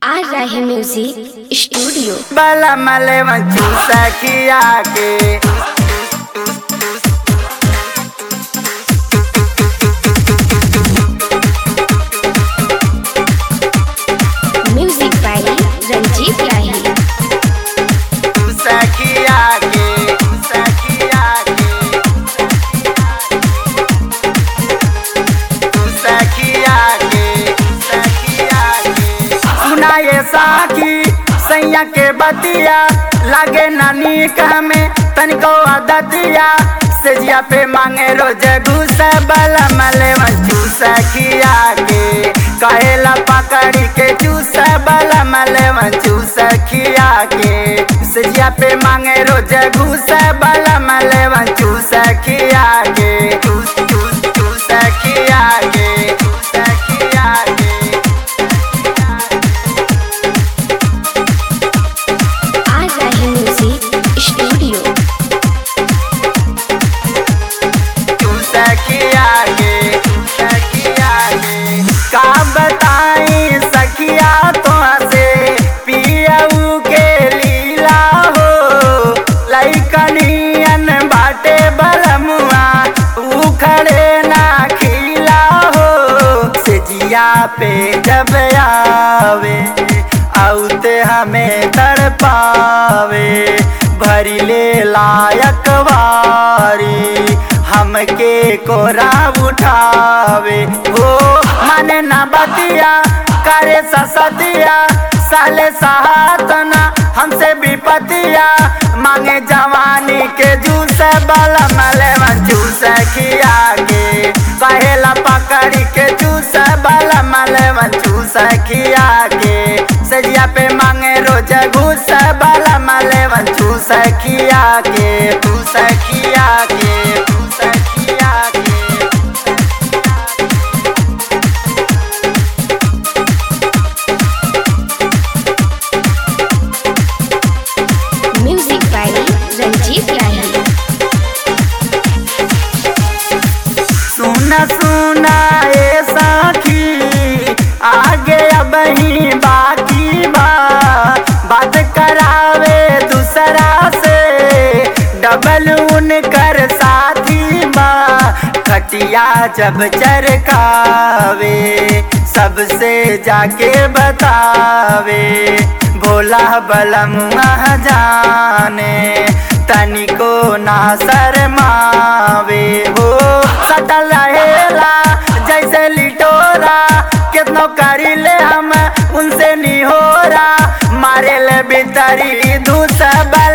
आ रहे music studio बला मले मंचू सखिया के म्यूजिक बाय रंजीत राही सखिया के सखिया के सखिया के सखिया के सुना ये साखी सैया के बतिया लागे नानी में तनिको आदतिया सेजिया पे मांगे रोज घूस बला मले मचू सखिया के कहेला पकड़ी के चूस बला मले मचू सखिया के सेजिया पे मांगे रोज घूस बला मले मचू सखिया के चूस चूस चूस सखिया के सखिया के आ रहे म्यूजिक स्टूडियो तू सखिया गे सखिया गे का बताई सखिया तो से पियऊ के लीला हो लइकनियन बाटे बलमुआ उखड़े ना खिला हो सेजिया पे जब आवे आउते हमें तड़पावे भरी ले लायक वारी हमके कोरा उठावे हो मन न बतिया करे ससतिया साले सहातना हमसे विपतिया मांगे जवानी के जूस बल मले जूस खिया के कहेला पकड़ी के जूस बल मले जूस खिया के सजिया पे मांगे रोज घूस बल मले जूस खिया के जूस खिया के जूस खिया के म्यूजिक बाय रंजीत राही सुना सुना ए साखी आगे अब ही बाकी बा बात करावे दूसरा से डबल उनकर साथी बा खटिया जब चरकावे सबसे जाके बतावे भोला बलम जाने तनिको ना शरमावे हो सटल रहेला जैसे लिटोरा कितनो करी ले हम उनसे निहोरा मारे ले भीतरी दूसरा